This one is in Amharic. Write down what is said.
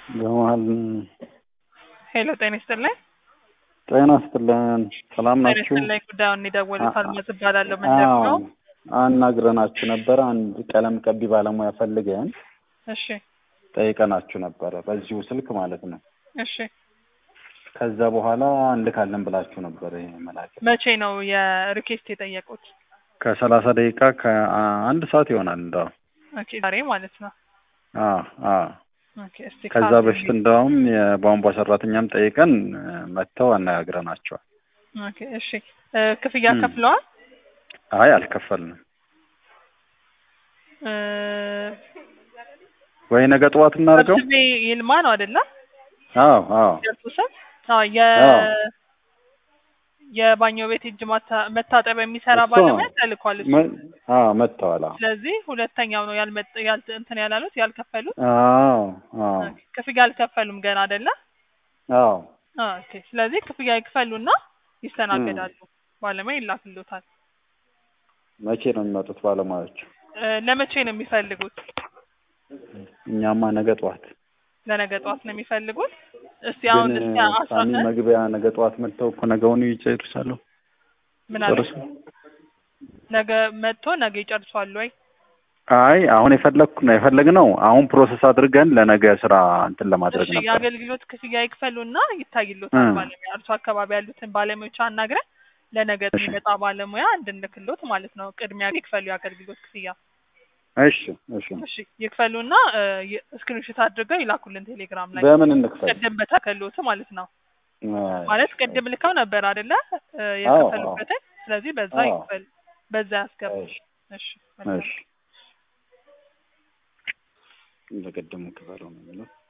በመሀል ሄሎ ጤና ይስጥልኝ። ጤና ይስጥልን። ሰላም ጤና ናችሁ? ይስጥልኝ። ጉዳዩን የደወሉት አ- አልማዝ እባላለሁ። ምንድን ነው? አዎ፣ አናግረናችሁ ነበረ። አንድ ቀለም ቀቢ ባለሙያ ፈልገን እሺ ጠይቀናችሁ ነበረ፣ በዚሁ ስልክ ማለት ነው። እሺ። ከዛ በኋላ እንልካለን ብላችሁ ነበረ። ይሄ መላክ መቼ ነው የሪኬስት የጠየቁት? ከሰላሳ ደቂቃ ከአንድ ሰዓት ይሆናል እንደው ኦኬ ዛሬ ማለት ነው። አዎ አዎ ኦኬ እስቲ ከዛ ካሉ- በፊት እንደውም የቧንቧ ሰራተኛም ጠይቀን እ፣ መጥተው አነጋግረናቸዋል። ኦኬ እሺ። እ፣ ክፍያ ም። ከፍለዋል? አይ አልከፈልንም እ፣ ወይ ነገ ጠዋት እናድርገው። ሰብስቤ ይልማ ነው አይደለ? አዎ አዎ የእርሱ ስም? አዎ የ አዎ። የባኞ ቤት እጅ ማታ- መታጠብ የሚሰራ እሱ ባለሙያ ተልኳል እሱ። መ- አዎ መጥተዋል። አዎ ስለዚህ ሁለተኛው ነው ያልመጥ ያል እንትን ያላሉት ያልከፈሉት። አዎ አዎ ኦኬ፣ ክፍያ አልከፈሉም ገና አይደለ? አዎ ኦኬ። ስለዚህ ክፍያ ይክፈሉና ይስተናገዳሉ። ባለሙያ ይላክልዎታል። መቼ ነው የሚመጡት ባለሙያዎቹ? እ፣ ለመቼ ነው የሚፈልጉት? እኛማ ነገ ጠዋት ለነገ ጠዋት ነው የሚፈልጉት። እስቲ አሁን ግን እስቲ አስራ ሳሚ መግቢያ ነገ ጠዋት መጥተው እኮ ነገውኑ ይጨርሳሉ። ምን አለ ጨርሱ። ነገ መጥቶ ነገ ይጨርሷል ወይ? አይ አሁን የፈለግኩ ነው የፈለግነው አሁን ፕሮሰስ አድርገን ለነገ ስራ እንትን ለማድረግ እሺ ነበር። የአገልግሎት ክፍያ ይክፈሉና ይታይሎታል። እ። ባለሙያ እርሱ አካባቢ ያሉትን ባለሙያዎች አናግረን ለነገ እሺ። የሚመጣ ባለሙያ እንድንልክሎት ማለት ነው። ቅድሚያ ይክፈሉ የአገልግሎት ክፍያ። እሺ እሺ። እሺ ይክፈሉና ስክሪንሾት አድርገው ይላኩልን ቴሌግራም ላይ በምን እንክፈል? ቅድም በተከሎት ማለት ነው። አይ፣ ማለት ቅድም ልከው ነበር አይደለ? እ፣ የከፈሉበትን ስለዚህ በዛ አዎ። ይክፈል፣ በዛ ያስገቡ። እሺ እሺ መልካም። እሺ። እንደቀደሙ ክፈለው ነው የሚለው